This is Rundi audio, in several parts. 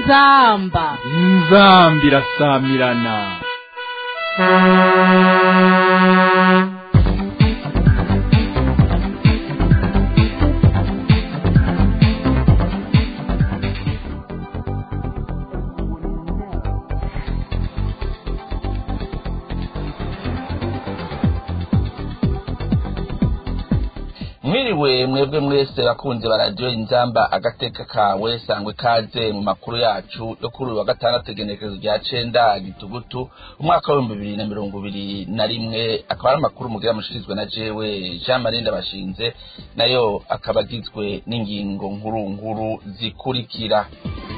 inzamba inzamba irasamirana mwiriwe mwebwe mwese bakunze baradiyo inzamba agateka kawe sangwe ikaze mu makuru yacu yo kuri uyu wa gatandatu igenekerezo rya cenda gitugutu umwaka w'ibihumbi bibiri na mirongo ibiri na rimwe akaba ari amakuru mugira mushirizwe na jewe jean marie ndabashinze nayo akaba agizwe n'ingingo nkuru nkuru zikurikira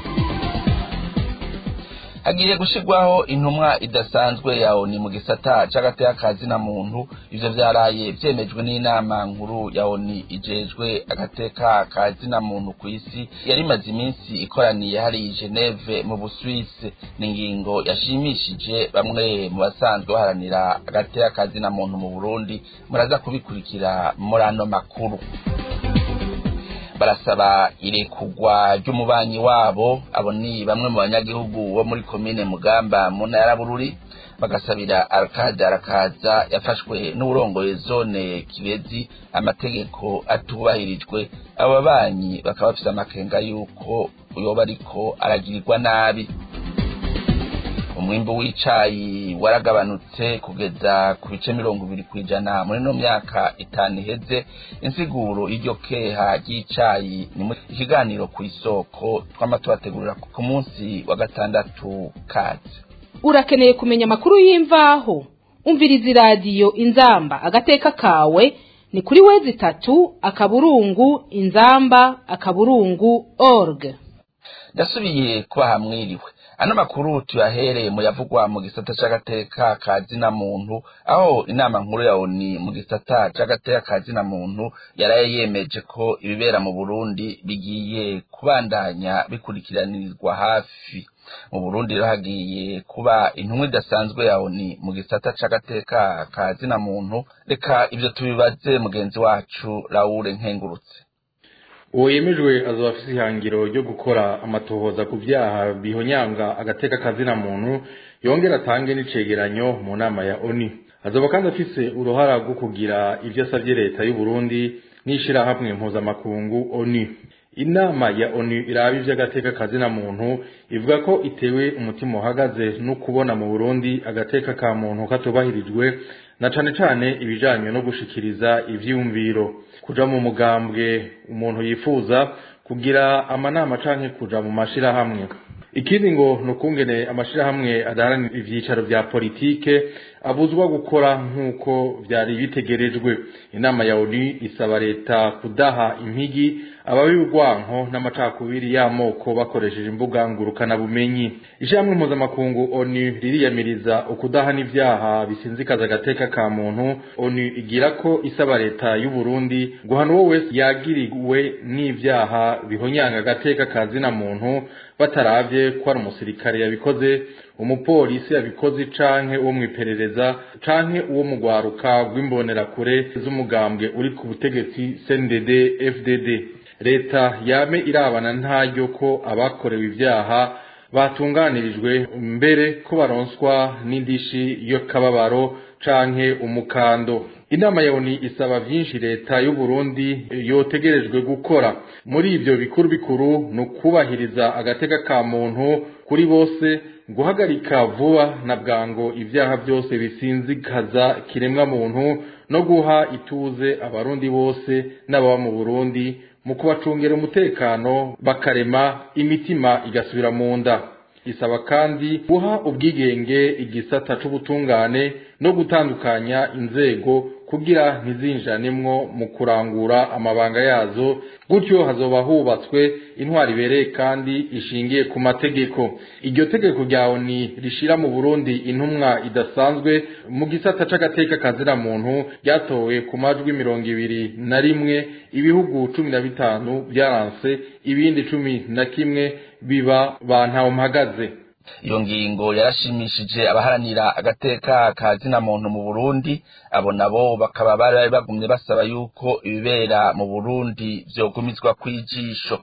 hagiye gushirwaho intumwa idasanzwe ya oni mu gisata c'agateka ka zina muntu ivyo vyaraye vyemejwe n'inama nkuru ya oni ijejwe agateka ka zina muntu kw'isi yari imaze iminsi ikoraniye hariya i geneve mu buswise ni ingingo yashimishije bamwe mu basanzwe baharanira agateka ka zina muntu mu burundi muraza kubikurikira muri ano makuru barasaba irekugwa ry'umubanyi wabo abo ni bamwe mu banyagihugu bo muri komine mugamba mu ntara bururi bagasabira arakade arakaza yafashwe n'uburongoye zone kibezi amategeko atubahirijwe abo babanyi bakaba bafise amakenga y'uko yoba ariko aragirirwa nabi umwimbu w'icayi waragabanutse kugeza ku bice mirongo ibiri kw'ijana muri no myaka itanu iheze insiguro y'iryo keha ry'icayi ni mu ikiganiro ku isoko twama tubategurira ku munsi wa gatandatu kazi urakeneye kumenya amakuru y'imvaho umviriza iradiyo inzamba agateka kawe ni kuri wezi itatu akaburungu inzamba akaburungu org ndasubiye kuba hamwiriwe ano makuru tuyahereye mu yavugwa mu gisata c'agateka ka zina muntu aho inama nkuru ya oni mu gisata c'agateka ka zina muntu yaraye yemeje ko ibibera mu burundi bigiye kubandanya bikurikiranirizwa hafi mu burundi rero hagiye kuba intumwa idasanzwe ya oni mu gisata c'agateka ka zina muntu reka ivyo tubibaze mugenzi wacu laure nkengurutse uwo yemejwe azoba afise ihangiro ryo gukora amatohoza ku vyaha bihonyanga agateka kazina muntu yongera atange n'icegeranyo mu nama ya oni azoba kandi afise uruhara rwo kugira ivyo asavye leta y'u Burundi n'ishirahamwe mpuzamakungu oni inama ya onu iraba ivy'agateka kazina muntu ivuga ko itewe umutima uhagaze no kubona mu burundi agateka ka muntu katubahirijwe na cane cane ibijanye no gushikiriza ivyiyumviro kuja mu mugambwe umuntu yifuza kugira amanama canke kuja mu mashirahamwe ikindi ngo nukungene amashirahamwe adaharanira ivyicaro vya politike abuzwa gukora nk'uko vyari bitegerejwe inama ya onu isaba leta kudaha impigi ababi urwanko n'amacakubiri y'amoko bakoresheje imbuga ngurukanabumenyi ijamwe mpuzamakungu onu ririyamiriza ukudahana ivyaha bisinzikaza agateka ka muntu onu igira ko isaba leta y'u Burundi guhana uwo wese yagiriwe n'ivyaha bihonyanga agateka ka zina muntu bataravye ko ari umusirikare yabikoze umupolisi yabikoze canke uwo mwiperereza canke uwo mugwaruka rw'imbonerakure z'umugambwe uri ku butegetsi CNDD FDD leta yame irabana ntaryo ko abakorewe ivyaha batunganirijwe mbere ko baronswa n'indishi y'akababaro canke umukando inama ya oni isaba vyinshi leta y'u Burundi yotegerejwe gukora muri ivyo bikuru bikuru no kubahiriza agateka ka muntu kuri bose guhagarika vuba na bwango ivyaha byose bisinzikaza kiremwa muntu no guha ituze abarundi bose n'ababa mu Burundi mu kubacungera umutekano bakarema imitima igasubira mu nda isaba kandi guha ubwigenge igisata c'ubutungane no gutandukanya inzego kugira ntizinjanemwo mu kurangura amabanga yazo gutyo hazoba hubatswe intwari ibereye kandi ishingiye ku mategeko iryo tegeko rya oni rishira mu burundi intumwa idasanzwe mu gisata c'agateka kazira muntu ryatowe ku majwi mirongo ibiri na rimwe ibihugu cumi na bitanu byaranse ibindi cumi na kimwe biba bantawe mpagaze iyo ngingo yarashimishije abaharanira agateka ka zina muntu mu burundi abo nabo bakaba bari bagumye basaba yuko ibibera mu burundi vyogumizwa kw'ijisho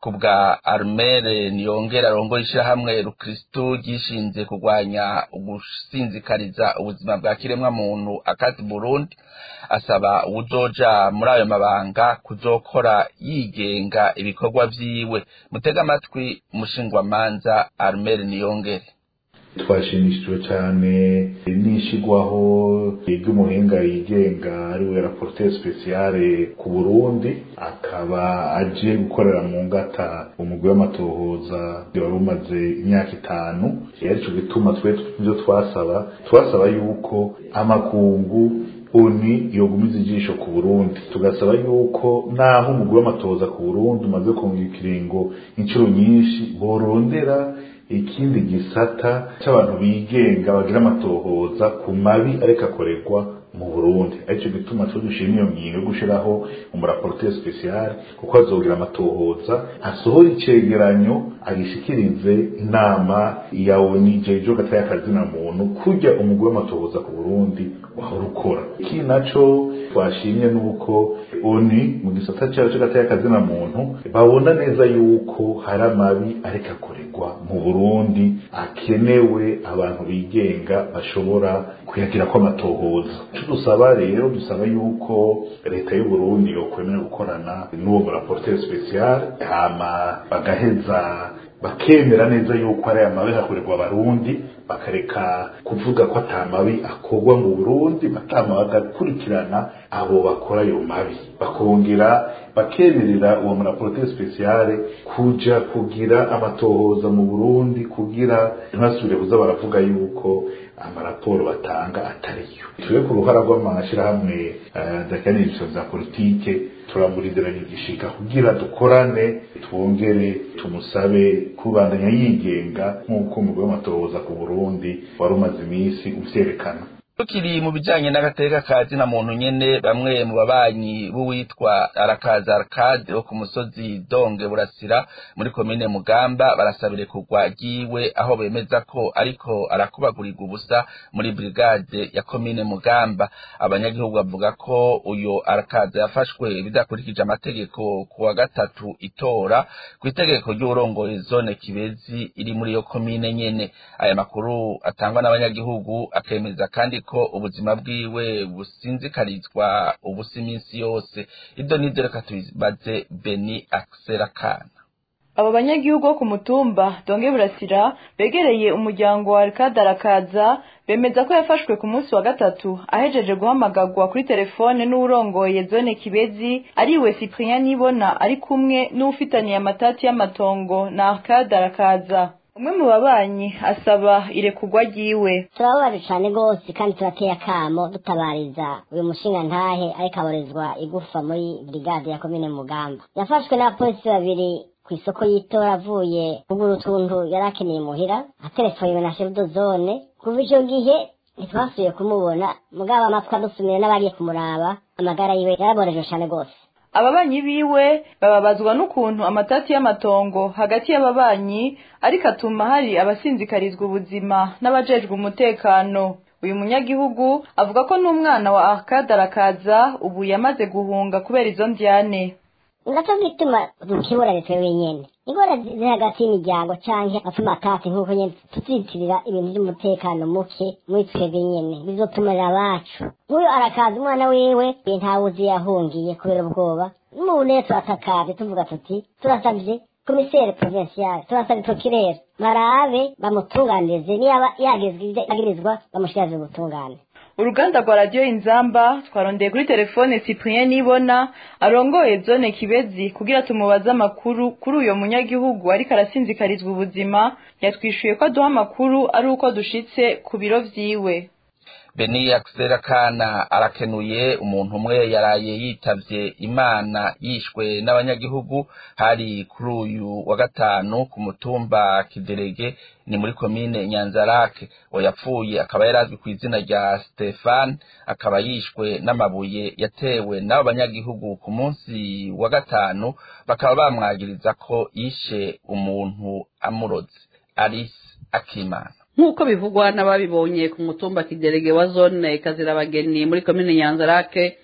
ku bwa armere niyongera arongoye ishyirahamwe rukristu ryishinze kurwanya ugusinzikariza ubuzima bwa kiremwa muntu akazi burundi asaba uwuzoja muri ayo mabanga kuzokora yigenga ibikorwa vyiwe mutega amatwi umushingwamanza armere niyongere twashimishijwe cyane n'ishigwaho ry'umuhinga yigenga ariwe rapporteur speciale ku Burundi akaba aje gukorera mu ngata umugwi w'amatohoza wari umaze imyaka itanu arico gituma twe ibyo twasaba twasaba yuko amakungu oni yogumiza ijisho ku Burundi tugasaba yuko naho umugwi w'amatohoza ku Burundi umaze kunga ikiringo inshuro nyinshi borondera ikindi gisata c'abantu bigenga bagira amatohoza ku mabi ariko akorerwa mu Burundi arico gituma twe dushima iyo ngingo yo gushiraho umuraporteur special kuko azogira amatohoza asohora icegeranyo agishikirize inama ya ONU jejo gataya kazina muntu kurya umugwi w'amatohoza ku Burundi wahora ukora iki naco twashimye nuko ONU mu gisata cyayo cy'agataya kazina muntu babona neza yuko hari amabi ariko akorerwa mu Burundi akenewe abantu bigenga bashobora kuyagira ko amatohoza icyo dusaba rero dusaba yuko leta y'u Burundi yokwemera gukorana n'uwo rapporteur special hama bagaheza bakemera neza yuko ari amabi hakorerwa abarundi bakareka kuvuga ko ata mabi akorwa mu Burundi batama bagakurikirana abo bakora ayo mabi bakongera bakemerera uwo muraporoteri speciale kuja kugira amatohoza mu Burundi kugira ntibasubire kuza baravuga yuko amaraporo batanga atariyo tube ku ruhara rw'amashirahamwe adakanirizo za politike turamurindiranye igishika kugira dukorane twongere tumusabe kubandanya yigenga nk'uko umugwi w'amatohoza ku Burundi wari umaze iminsi uvyerekana tukiri mu bijanye n'agateka ka zina muntu nyene bamwe mu babanyi b'uwitwa arakaza arcade wo ku musozi donge burasira muri komine mugamba barasabire kugwa ryiwe aho bemeza ko ariko arakubagurirwa ubusa muri brigade ya komine mugamba abanyagihugu bavuga ko uyo arakaza yafashwe bidakurikije amategeko ku wa gatatu itora ku itegeko ry'urongoye zone kibezi iri muri iyo komine nyene aya makuru atangwa n'abanyagihugu akemeza kandi ko ubuzima bwiwe businzikarizwa ubusa iminsi yose ibyo nibyo reka tubibaze beni akiserakana abo banyagihugu bo ku mutumba donge burasira begereye umuryango wa arakadarakaza bemeza ko yafashwe ku munsi wa gatatu ahejeje guhamagarwa kuri telefone n'uwurongoye zone kibezi ariwe cyprien nibona ari kumwe n'uwufitaniye amatati y'amatongo na arakadarakaza umwe mu babanyi asaba irekugwa ryiwe turababaje cyane rwose kandi turateye akamo dutabariza uyu mushinga ntahe ariko aborezwa igufa muri brigade ya komine mugamba yafashwe n'abapolisi babiri ku isoko y'itora avuye kugura utuntu yari akeneye muhira aterefoniwe na sherudo zone kuva icyo gihe ntitwasubiye kumubona mugabo amatwi adusumira n'abagiye kumuraba amagara yiwe yaraborejwe cyane rwose ababanyi biwe bababazwa n'ukuntu amatati y'amatongo hagati y'ababanyi ariko atuma hari abasinzikarizwa ubuzima n'abajejwe umutekano uyu munyagihugu avuga ko n'umwana wa arakadarakaza ubu yamaze guhunga kubera izo ndyane ngaco gituma dukiburane twe wenyene ingora ziri hagati y'imiryango canke atumatati nk'uko nyene tuzitirira ibintu vy'umutekano muke muri twebwe nyene bizotumarira abacu nk'uyu arakaza umwana wiwe ntawuzi yahungiye kubera ubwoba n'ubu rero turatakavye tuvuga tuti turasavye komisere provinciale turasavye prokirere barabe bamutunganirize niyaba yagirizwa bamushikirize ubutungane uruganda rwa radiyo inzamba twarondeye kuri telefone cyprien nibona arongoye zone kibezi kugira tumubaze amakuru kuri uyo munyagihugu ariko arasinzikarizwa ubuzima yatwishuye ko aduha amakuru ari uko dushitse ku biro vyiwe beni akiserakana arakenuye umuntu umwe yaraye yitavye imana yishwe n'abanyagihugu hari kuri uyu wa gatanu ku mutumba kiderege ni muri komine nyanzarake yapfuye akaba yari azwi ku izina rya stefan akaba yishwe n'amabuye yatewe n'abo banyagihugu ku munsi wa gatanu bakaba bamwagiriza ko yishe umuntu amuroze alice akimana nk'uko bivugwa n'ababibonye ku mutumba kiderege wa zone kazirabageni muri komine nyanzarake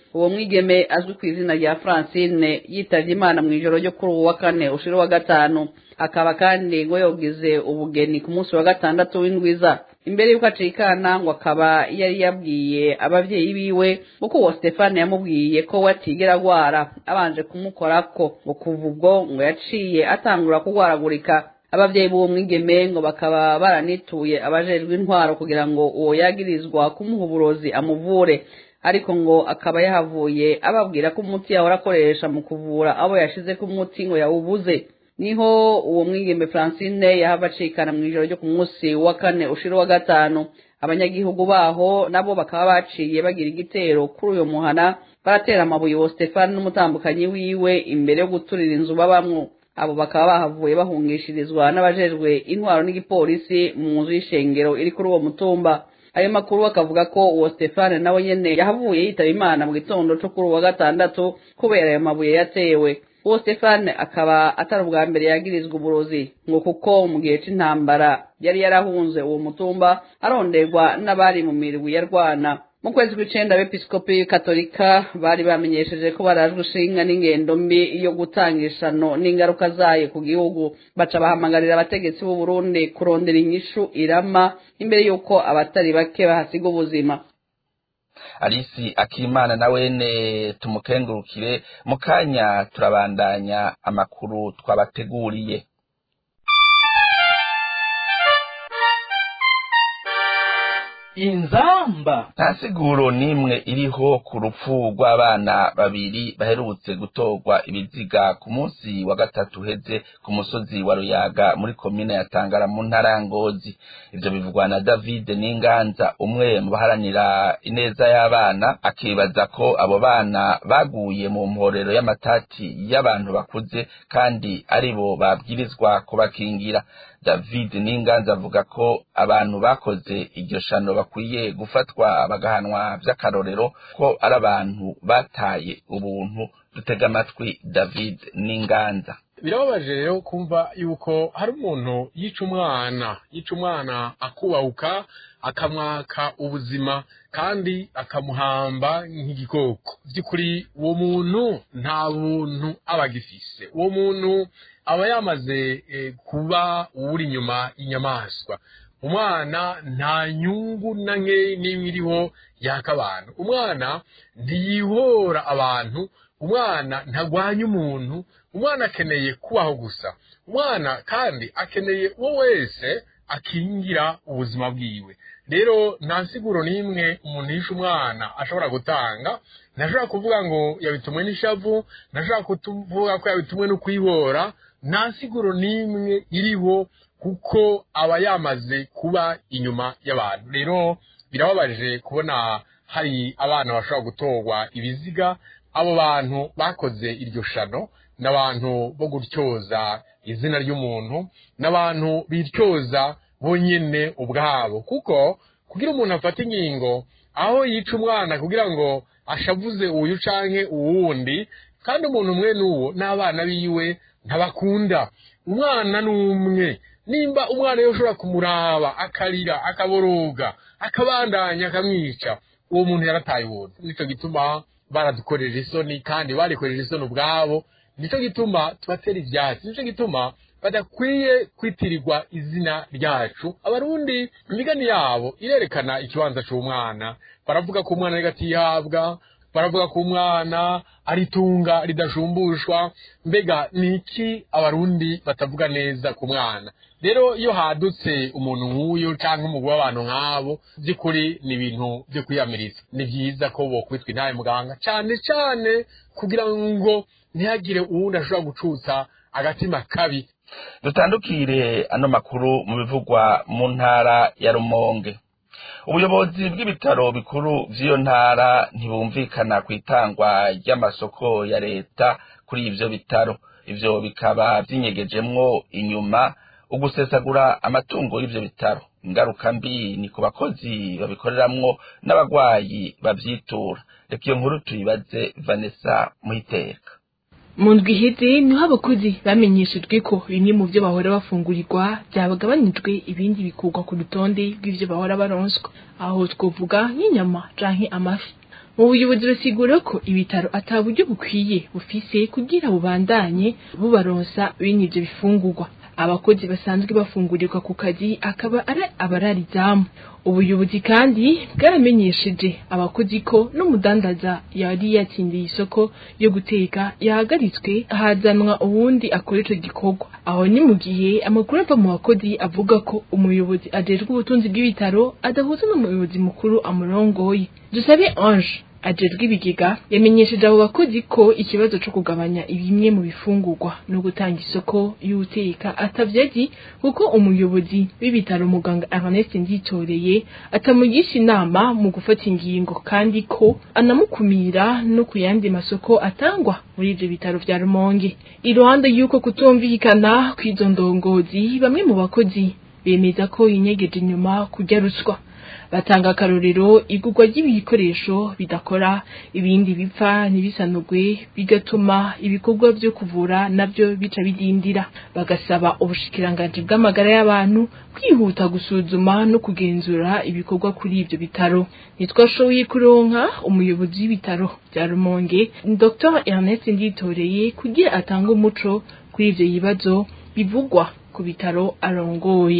uwo mwigeme azwi ku izina rya francine yitavye imana mu ijoro ryo kuri uwo wa kane ushira wa gatanu akaba kandi ngo yogize ubugeni ku munsi wa gatandatu w'indwiza imbere y'uko acikana ngo akaba yari yabwiye abavyeyi biwe kuko uwo stefani yamubwiye ko we atigera agwara abanje kumukorako ngo kuva ubwo ngo yaciye atangura kugwaragurika abavyeyi b'uwo mwigeme ngo bakaba baranituye abajejwe intwaro kugira ngo uwo yagirizwa kumuha uburozi amuvure ariko ngo akaba yahavuye ababwira ko umuti yahora akoresha mu kuvura abo yashize ko umuti ngo yawubuze niho uwo mwigeme francine yahava acikana mu ijoro ryo ku munsi wa kane ushira wa gatanu abanyagihugu baho nabo bakaba baciye bagira igitero kuri uyo muhana baratera amabuye uwo stefani n'umutambukanyi wiwe imbere yo guturira inzu babamwo abo bakaba bahavuye bahungishirizwa n'abajejwe intwaro n'igipolisi mu nzu y'ishengero iri kuri uwo mutumba ayo makuru bakavuga ko uwo stefani nawe nyene yahavuye yitaba imana mu gitondo co kuri uwa gatandatu kubera ayo mabuye yatewe uwo stefani akaba atari ubwa mbere yagirizwa uburozi ngo kuko mu gihe c'intambara yari yarahunze uwo mutumba aronderwa n'abari mu mirwi yarwana mu kwezi kw'icenda abepiskopi katolika bari bamenyesheje ko barajwe ishinga n'ingendo mbi yo gutanga ishano n'ingaruka zayo ku gihugu baca bahamagarira abategetsi b'u Burundi kurondera inyishu irama imbere y'uko abatari bake bahasiga ubuzima alisi akimana na wene tumukengurukire mu kanya turabandanya amakuru twabateguriye inzamba nta siguro n'imwe iriho ku rupfu rw'abana babiri baherutse gutorwa ibiziga ku munsi wa gatatu uheze ku musozi wa ruyaga muri komine ya tangara mu ntara ya ngozi ivyo bivugwa na david n'inganza umwe mu baharanira ineza y'abana akibaza ko abo bana baguye mu mporero y'amatati y'abantu bakuze kandi aribo babwirizwa kubakingira david n'inganza avuga ko abantu bakoze iryo shano bakwiye gufatwa bagahanwa vy'akarorero ko ari abantu bataye ubuntu dutega amatwi david n'inganza birababaje rero kumva yuko hari umuntu yica umwana yica umwana akubahuka akamwaka ubuzima kandi akamuhamba nk'igikoko by'ukuri uwo muntu nta buntu aba agifise uwo muntu aba yamaze kuba uwuri inyuma y'inyamaswa umwana nta nyungu na nke n'imwe iriho yaka abantu umwana ntiyihora abantu umwana ntagwanya umuntu umwana akeneye kubaho gusa umwana kandi akeneye uwo wese akingira ubuzima bwiwe rero nta siguro n'imwe umuntu yishe umwana ashobora gutanga ntashobora kuvuga ngo yabitumwe n'ishavu ntashobora kuvuga ko yabitumwe no kwibora nta siguro n'imwe iriho kuko aba yamaze kuba inyuma y'abantu rero birababaje kubona hari abana bashobora gutorwa ibiziga abo bantu bakoze iryo shano n'abantu bo gutyoza izina ry'umuntu n'abantu bityoza bonyine ubwabo kuko kugira umuntu afate inkingo aho yica umwana kugira ngo ashavuze uyu canke uwundi kandi umuntu umwe n'uwo n'abana biwe ntabakunda umwana n'umwe nimba umwana yo ushobora kumuraba akarira akaboroga akabandanya akamwica uwo muntu yarataye ubuntu nicyo gituma baradukorera isoni kandi barikorera isoni ubwabo nicyo gituma tubatera ivyatsi nicyo gituma badakwiye kwitirirwa izina ryacu abarundi imigani yabo irerekana ikibanza c'umwana baravuga ko umwana ariko atihabwa baravuga ko umwana ari itunga ridashumbushwa mbega ni iki abarundi batavuga neza ku mwana rero iyo hadutse umuntu nk'uyu cyangwa umugwi w'abantu nk'abo by'ukuri ni ibintu byo kwiyamiriza ni byiza ko bokwitwa intaye muganga cyane cyane kugira ngo ntihagire uwundi ashobora gucutsa agatima kabi dutandukire ano makuru mu bivugwa mu ntara ya rumonge ubuyobozi bw'ibitaro bikuru vy'iyo ntara ntibumvikana ku itangwa ry'amasoko ya leta kuri ivyo bitaro ivyo bikaba vy'inyegejemwo inyuma ugusesagura amatungo y'ivyo bitaro ingaruka mbi ni ku bakozi babikoreramwo n'abagwayi bavyitura reka iyo nkuru tuyibaze vanessa muhiteka mu ndwi iheze niho abakozi bamenyeshejwe ko bimwe mu byo bahora bafungurirwa byabagabanijwe ibindi bikurwa ku rutonde rw'ivyo bahora baronswa aho twovuga nk'inyama canke amafi mu buyobozi basigura ko ibitaro ata buryo bukwiye bufise kugira bubandanye bubaronsa bene ivyo bifungurwa abakozi basanzwe bafungurirwa ku kazi akaba ari abararizamu ubuyobozi kandi bwaramenyesheje abakozi ko n'umudandaza yari yatsindiye isoko yo guteka yahagaritswe hazanwa uwundi akora ico gikorwa aho ni mu gihe amakuru ava mu bakozi avuga ko umuyobozi ajejwe ubutunzi bw'ibitaro adahuza n'umuyobozi mukuru amurongoye dusabe ange ajejwe ibigega yamenyesheje abo bakozi ko ikibazo co kugabanya bimwe mu bifungurwa no gutanga isoko y'uteka atavyazi kuko umuyobozi w'ibitaro muganga Ernest Nditoreye atamugisha inama mu gufata ingingo kandi ko anamukumira no ku yandi masoko atangwa muri ivyo bitaro vya Rumonge iruhande y'uko kutumvikana kw'izo ndongozi bamwe mu bakozi bemeza ko inyegeje inyuma kurya ruswa batanga akarorero igurwa ry'ibikoresho bidakora ibindi bipfa ntibisanugwe bigatuma ibikorwa vyo kuvura navyo bica bidindira bagasaba ubushikiranganji bw'amagara y'abantu kwihuta gusuzuma no kugenzura ibikorwa kuri ivyo bitaro ntitwashoboye kuronka umuyobozi w'ibitaro vya Rumonge Dr Ernest Nditoreye kugira atange umuco kuri ivyo bibazo bivugwa ku bitaro arongoye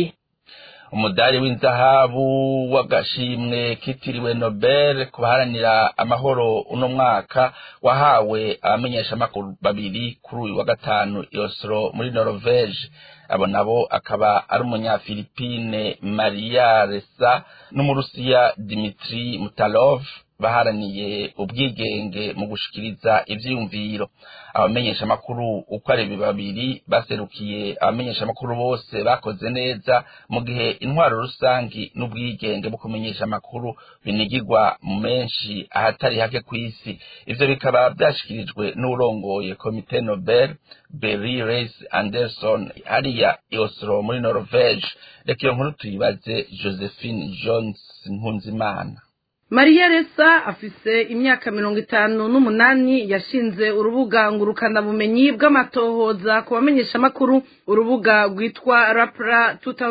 umudari w'inzahabu w'agashimwe kitiriwe nobel ku baharanira amahoro uno mwaka wahawe abamenyeshamakuru babiri kuri uyu wa gatanu i Oslo muri Norvege abo nabo akaba ari umunyafilipine Maria Ressa n'umurusiya Dmitri Mutalov baharaniye ubwigenge mu gushikiriza ivyiyumviro abamenyeshamakuru uko ari babiri baserukiye abamenyeshamakuru bose bakoze neza mu gihe intwaro rusangi n'ubwigenge bwo kumenyesha amakuru binigirwa mu menshi ahatari hake kw'isi ivyo bikaba vyashikirijwe n'urongoye komite nobel Berry Reis Anderson hariya i Oslo muri Norvege reka iyo nkuru tuyibaze Josephine Jones Nkunzimana mariya resa afise imyaka mirongo itanu n'umunani yashinze urubuga ngurukanabumenyi bw'amatohoza ku bamenyeshamakuru urubuga rwitwa rapra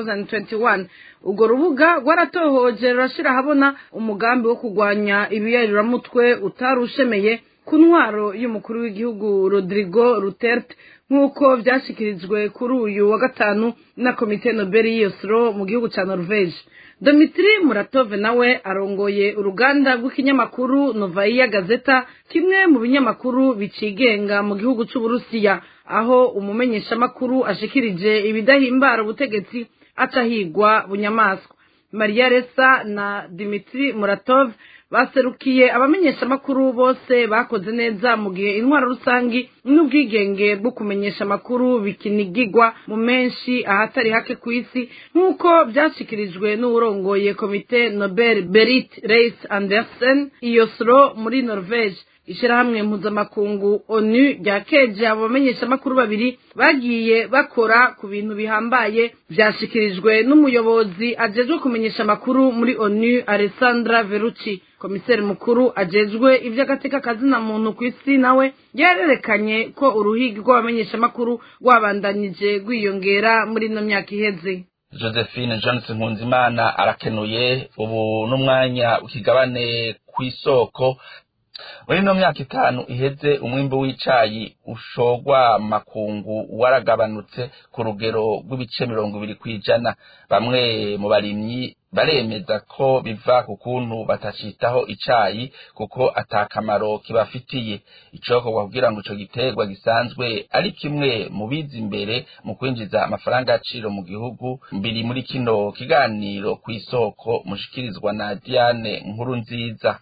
2021 urwo rubuga rwaratohoje rurashira ahabona umugambi wo kurwanya ibiyaruramutwe utarushemeye ku ntwaro y'umukuru w'igihugu rodrigo ruterte nk'uko vyashikirijwe kuri uyu wa gatanu na komite nobel y'iyosiro mu gihugu ca norvege Domitri Muratove nawe arongoye uruganda rw'ikinyamakuru Novaya Gazeta kimwe mu binyamakuru bicigenga mu gihugu c'Uburusiya aho umumenyeshamakuru ashikirije ibidahimbara ubutegetsi acahigwa bunyamaswa Maria Ressa na Dimitri Muratov baserukiye abamenyeshamakuru bose bakoze neza mu gihe intwaro rusangi n'ubwigenge bwo kumenyesha amakuru bikinigigwa mu menshi ahatari hake ku isi nk'uko byashikirijwe n'uwurongoye komite Nobel Berit Reis Andersen Iyosro muri Norvege ishirahamwe mpuzamakungu onu ryakeje abo bamenyeshamakuru babiri bagiye bakora ku bintu bihambaye vyashikirijwe n'umuyobozi ajejwe kumenyesha amakuru muri onu alessandra veruci komiseri mukuru ajejwe ivy'agateka kazina muntu ku isi nawe yarerekanye ko uruhigi rw'abamenyeshamakuru rwabandanije rwiyongera muri ino myaka iheze josephine johnson nkunzimana arakenuye ubu n'umwanya w'ikigabane kw'isoko muri ino myaka itanu iheze umwimbu w'icayi ushogwa makungu waragabanutse ku rugero rw'ibice mirongo ibiri kw'ijana bamwe mu barimyi baremeza ko biva ku kuntu batacitaho icayi kuko atakamaro kibafitiye icokorwa kugira ngo ico giterwa gisanzwe ari kimwe mu biza imbere mu kwinjiza amafaranga y'agaciro mu gihugu biri muri kino kiganiro kw'isoko mushikirizwa na Diane nkuru nziza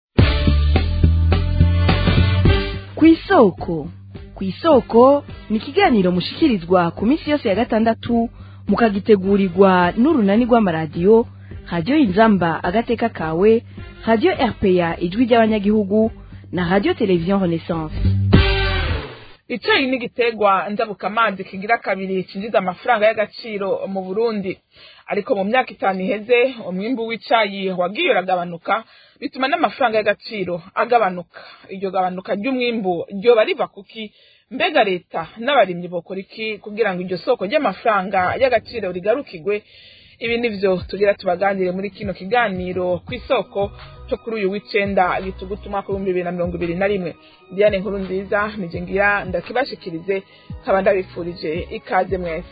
kw'isoko kw'isoko ni ikiganiro mushikirizwa ku minsi yose ya gatandatu mukagitegurirwa n'urunani rw'amaradiyo radiyo inzamba agateka kawe radiyo rpa ijwi ry'abanyagihugu na radiyo televiziyo renaissance icayi ni igiterwa njabukamazi kigira kabiri cinjiza amafaranga y'agaciro mu burundi ariko mu myaka itanu iheze umwimbu w'icayi wagiye uragabanuka bituma n'amafaranga y'agaciro agabanuka iryo gabanuka ry'umwimbu ryoba riva kuki mbega leta n'abarimyi bokora iki kugira ngo iryo soko ry'amafaranga y'agaciro rigarukirwe ibi nivyo tugira tubaganire muri kino kiganiro ku isoko cyo kuri uyu w'icenda gitugutu umwaka w'ibihumbi bibiri na mirongo ibiri na rimwe diane nkuru nziza nije ngira ndakibashikirize nkaba ndabifurije ikaze mwese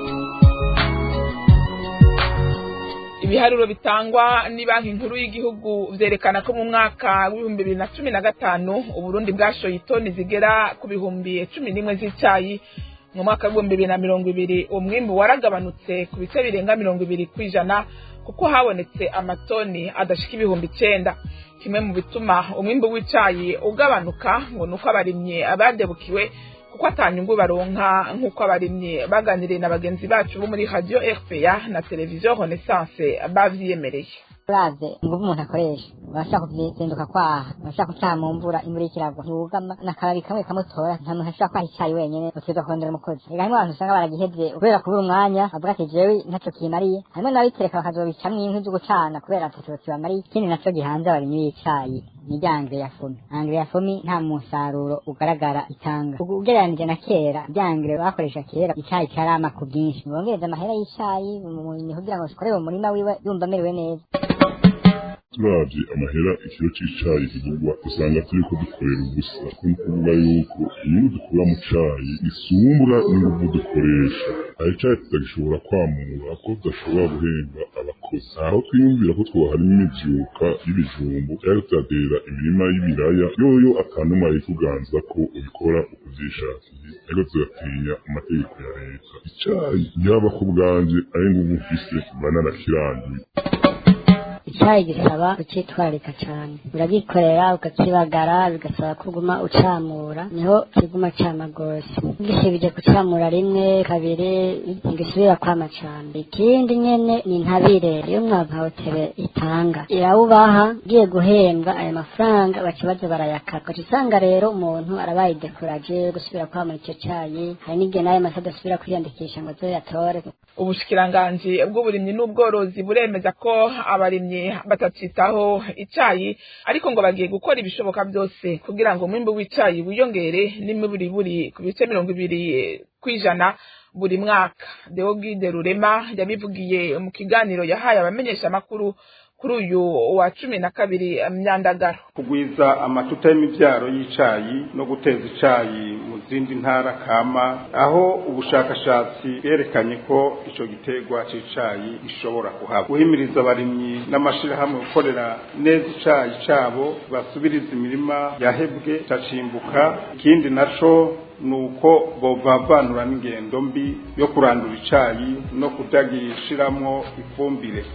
ibiharuro bitangwa ni banki nkuru y'igihugu vyerekana ko mu mwaka w'ibihumbi bibiri na cumi na gatanu uburundi bwashoye itoni zigera ku bihumbi cumi n'imwe z'icayi mu mwaka w'ibihumbi bibiri na mirongo ibiri umwimbu waragabanutse ku bice birenga mirongo ibiri kw'ijana kuko habonetse amatoni adashika ibihumbi icenda kimwe mu bituma umwimbu w'icayi ugabanuka ngo nuko abarimyi abadebukiwe kuko atanyungu baronka nk'uko abarimyi baganiriye na bagenzi bacu bo muri radio rpa na televiziyo renaissance bavyiyemereye uravye inguvu umuntu akoresha urashaka kuzinduka kwaha urashaka gutaha mu mvura imvura ikiragwa ntugama n'akababi kamwe kamutora nta muntu ashobora kwaha icayi wenyene utegerezwa kurondera umukozi ega harimwo abantu usanga baragihevye kubera kubura umwanya bavuga ati jewe ntaco kimariye harimwo n'abitereka bakazobicamwo inkwi zo gucana kubera ataco kibamariye ikindi naco gihanze abarimyi b'icayi ni rya angre ya fomi angre ya fomi nta musaruro ugaragara itanga ugereranije na kera rya angre bakoresha kera icayi carama ku bwinshi bongereza amahera y'icayi umurimyi kugira ngo akorere mu murima wiwe yumva amerewe neza turavye amahera ikiro c'icayi kigurwa usanga turiko dukorera ubusa ko ni kuvuga yuko inyungu dukura mu cayi isumbura n'inguvu dukoresha hari icayi tutagishobora kwamura ko tudashobora guhemba abakozi aho twiyumvira ko twoharimo imivyuka y'ibijumbu cyangwa tutatera imirima y'ibiraya yoyo atanumwe ayikuganza ko ubikora ukuvyishakiye ariko tugatinya amategeko ya leta icayi yaba ku bwanje ari nguvu mfise mba narakirangiye icyayi gisaba kucyitwararika cyane uragikorera ukakibagara bigasaba kuguma ucamura niho kiguma cama rwose gisibije kucamura rimwe kabiri ntigisubira kwama cane ikindi nyene ni intabire iyo umwavu hotere itanga irawubaha ugiye guhembwa ayo mafaranga baca baza barayakata ugaca usanga rero umuntu arabaye dekuraje gusubira kwamura icyo cayi hari n'igihe n'ayo masa adasubira kwiyandikisha ngo aze yatore ubushikiranganji bw'uburimyi n'ubworozi buremeza ko abarimyi batacitaho icayi ariko ngo bagiye gukora ibishoboka byose kugira ngo umwimbu w'icayi wiyongere n'imiburiburi ku bice mirongo ibiri kw'ijana buri mwaka deogide rurema yabivugiye mu kiganiro yahaye abamenyesha amakuru kuri uyu wa cumi na kabiri myandagaro kugwiza amatuta y'imivyaro y'icayi no guteza icayi mu zindi ntara kama aho ubushakashatsi bwerekanye ko ico giterwa c'icayi gishobora kuhaba guhimiriza abarimyi n'amashirahamwe gukorera neza icayi cabo basubiriza imirima yahebwe cacimbuka ikindi naco nuko bovavanura n'ingendo mbi yo kurandura icayi no kudagishiramwo ifumbire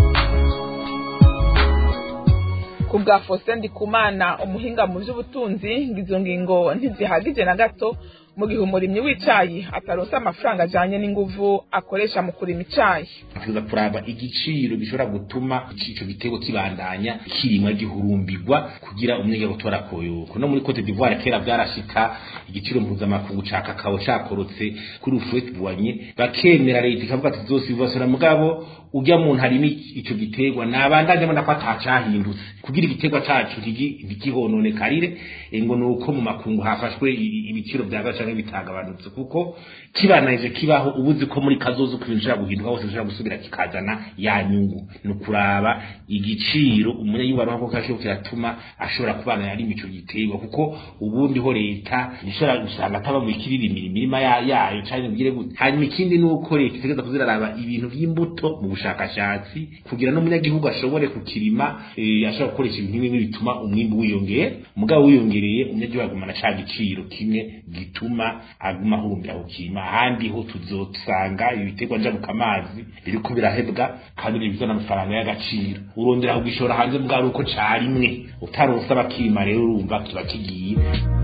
ku bwa Faustin Ndikumana umuhinga mu by'ubutunzi ngo izo ngingo ntizihagije na gato mu gihe umurimyi w'icayi ataronse amafaranga ajanye n'inguvu akoresha mu kurima icayi tuza kuraba igiciro gishobora gutuma ico gitego kibandanya kirimwa gihurumbirwa kugira umunyagihugu gutora koyoko no muri Cote d'Ivoire kera byarashika igiciro mpuzamakungu ca kakao cakorotse kuri ufret buanye bakemera leta ikavuga ati zosibasura mugabo ujya muntu harimo ico giterwa nabandanye mbona ko atacahindutse kugira igiterwa cacu ntigihonone ngo nuko mu makungu hafashwe ibiciro vyaza canke bitagabanutse kuko kibananije kibaho ubuzi ko muri kazozo ku bintu guhinduka hose bishobora gusubira kikazana ya nyungu ni ukuraba igiciro umunyagihugu aronka ko kashobo kiratuma ashobora kubana yari ico giterwa kuko ubundi ho leta ishobora gusanga ataba mu ikiririmira imirima yayo canke mugire gute hanyuma ikindi ni uko leta itegeza kuziraraba ibintu vy'imbuto mu bushakashatsi kugira n'umunyagihugu ashobore kukirima ashobora gukoresha ibintu bimwe bituma umwimbu wiyongera mugabo wiyongereye umunyagihugu agumana ca giciro kimwe gituma aguma ahurumbira kukirima ahandi ho tuzosanga ibiterwa njabuka amazi biriko birahebwa kandi bibizana amafaranga y'agaciro urondera kugishora hanze mbwa ari uko carimwe utaronse abakirima rero urumva kiba kigiye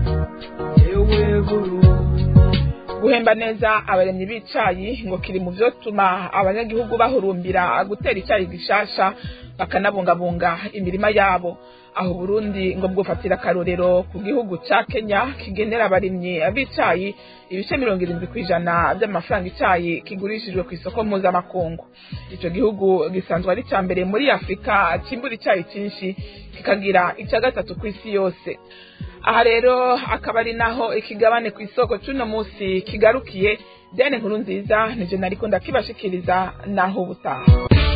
guhemba neza abaremyi b'icayi ngo kiri mu vyotuma abanyagihugu bahurumbira gutera icayi gishasha bakanabungabunga imirima yabo aho Burundi ngo bwofatira akarorero ku gihugu ca Kenya kigenera abarimyi b'icayi ibice mirongo irindwi kw'ijana by'amafaranga icayi kigurishijwe ku isoko mpuzamakungu ico gihugu gisanzwe ari ca mbere muri Afurika cimbura icayi cinshi kikagira ica gatatu kw'isi yose aha rero akaba ari naho ikigabane ku isoko c'uno musi kigarukiye diane nkuru nziza nivyo nariko ndakibashikiriza naho ubutaha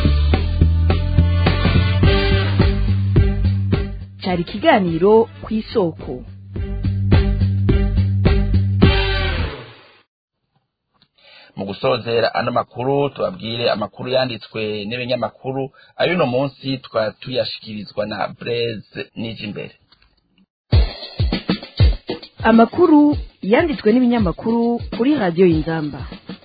cyari ikiganiro ku isoko mu gusozera ano makuru tubabwire amakuru yanditswe n'ibinyamakuru ayo uno munsi tukaba tuyashikirizwa na Blaise Nijimbere amakuru yanditswe n'ibinyamakuru kuri radiyo y'inzamba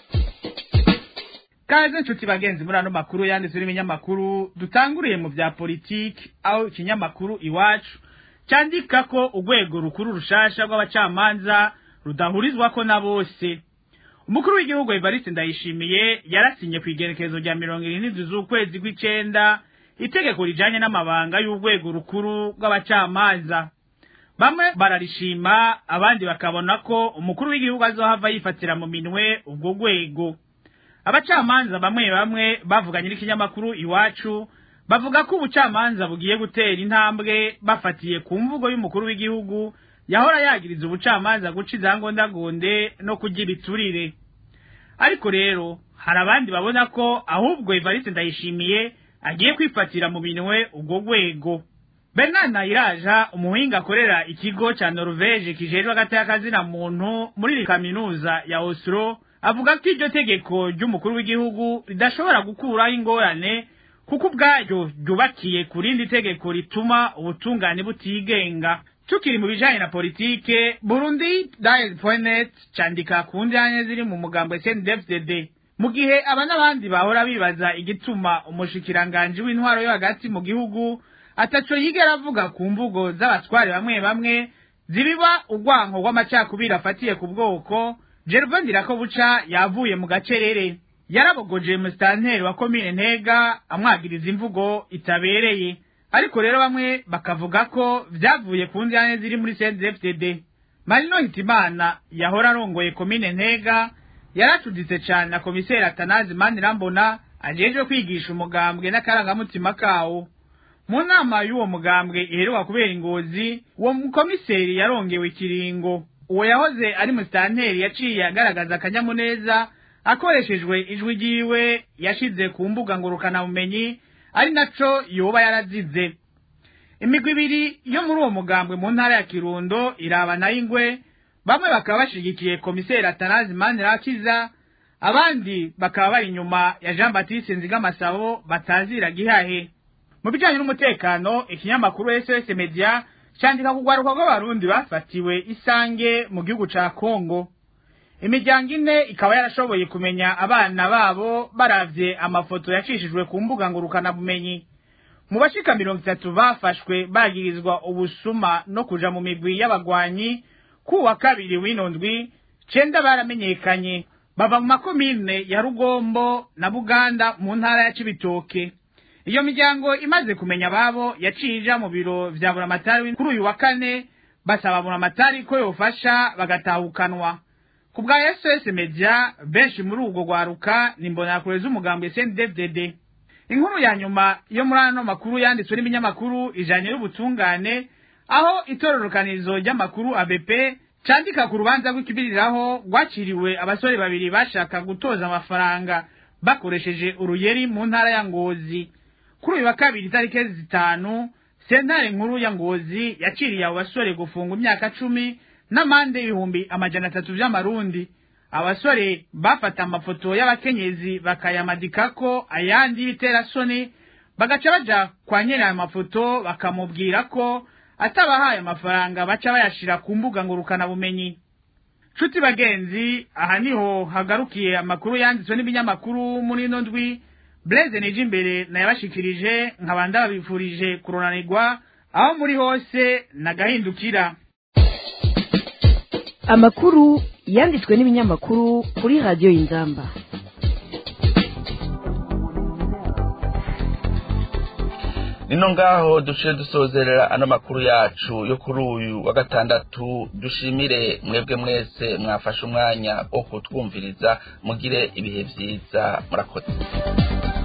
kaze nshuti bagenzi muri ano makuru yanditswe n'ibinyamakuru dutanguriye mu bya politiki aho ikinyamakuru iwacu cyandika ko urwego rukuru rushasha rw'abacamanza rudahurizwako na bose umukuru w'igihugu evariste ndayishimiye yarasinye ku igerekezo rya mirongo irindwi z'ukwezi kw'icenda itegeko rijanye n'amabanga y'urwego rukuru rw'abacamanza bamwe bararishima abandi bakabona ko umukuru w'igihugu azohava yifatira mu minwe ubwo rwego abacamanza bamwe bamwe bavuganye n'ikinyamakuru iwacu bavuga ko ubucamanza bugiye gutera intambwe bafatiye ku mvugo y'umukuru w'igihugu yahora yagiriza ubucamanza guca izangondagonde no kurya ibiturire ariko rero hari abandi babona ko ahubwo evariste ndayishimiye agiye kwifatira mu minwe ubwo rwego bernard nayiraja umuhinga akorera ikigo cya norvege kijejwe agateka muntu muri kaminuza ya oslo avuga ko iryo tegeko ry'umukuru w'igihugu ridashobora gukuraho ingorane kuko ubwaryo ryubakiye ku rindi tegeko rituma ubutungane butigenga tukiri mu bijanye na politike burundi dial.net candika ku njanye ziri mu mugambo SNDFDD mu gihe aba n'abandi bahora bibaza igituma umushikiranganji w'intwaro yo hagati mu gihugu ataco yigera avuga ku mvugo z'abatware bamwe bamwe zibiba urwanko rw'amacakubiri afatiye ku bwoko Gervain Ndirakobuca yavuye mu gacerere yarabogoje musitanteri wa komine ntega amwagiriza imvugo itabereye ariko rero bamwe bakavuga ko vyavuye ku njyane ziri muri CNDD-FDD Marino Hitimana yahora arongoye komine ntega yaracuditse cane na komiseri Atanazi Manirambona ajejwe kwigisha umugambwe n'akarangamutima kawo mu nama y'uwo mugambwe iheruka kubera ingozi uwo mukomiseri yarongewe ikiringo uwo yahoze ari musitanteri yaciye agaragaza akanyamuneza akoreshejwe ijwi ryiwe yashize ku mbuga ngurukanabumenyi ari naco yoba yarazize imigwi ibiri yo muri uwo mugambwe mu ntara ya kirundo iraba nayo ingwe bamwe bakaba bashigikiye komiseri atanazi manirakiza abandi bakaba bari inyuma ya jean batiste nzigamasabo batazira gihahe mu bijanye n'umutekano ikinyamakuru sos media candika kugwaruka rw'abarundi bafatiwe isange mu gihugu ca kongo imiryango ine ikaba yarashoboye kumenya abana babo baravye amafoto yacishijwe ku mbuga ngurukanabumenyi mu bashika mirongo itatu bafashwe bagirizwa ubusuma no kuja mu migwi y'abagwanyi ku wa kabiri w'ino ndwi cenda baramenyekanye bava mu makomine ya rugombo na buganda mu ntara ya cibitoke iyo miryango imaze kumenya ababo yaciye ija mu biro vya buramatari kuri uyu wa kane basaba buramatari ko yofasha bagatahukanwa ku bwa sos media benshi muri ubwo rwaruka ni imbonerakure z'umugambi sndfdd inkuru ya nyuma yo muri ano makuru yanditswe n'ibinyamakuru ijanye n'ubutungane aho itororokanirizo ry'amakuru abp candika ku rubanza rw'ikibiriraho rwaciriwe abasore babiri bashaka gutoza amafaranga bakoresheje uruyeri mu ntara ya ngozi kuri uyu wa kabiri itariki zitanu sentare nkuru ya ngozi yaciriye abo basore gufunga imyaka cumi n'amande y'ibihumbi amajana atatu vy'amarundi abasore bafata amafoto y'abakenyezi bakayamadikako ayandi y'ibiterasoni bagaca baja kwa nyene ayo mafoto bakamubwira ko atabahaye amafaranga baca bayashira ku mbuga ngurukanabumenyi nshuti bagenzi aha niho hagarukiye amakuru yanditswe n'ibinyamakuru muri ino ndwi Blaise nije imbere nayabashikirije nkaba ndababifurije kuronanirwa aho muri hose nagahindukira amakuru yanditswe n'ibinyamakuru kuri radiyo y'inzamba nino ngaho duciye dusozerera ano makuru yacu yo kuri uyu wa gatandatu dushimire mwebwe mwese mwafashe umwanya wo kutwumviriza mugire ibihe byiza murakoze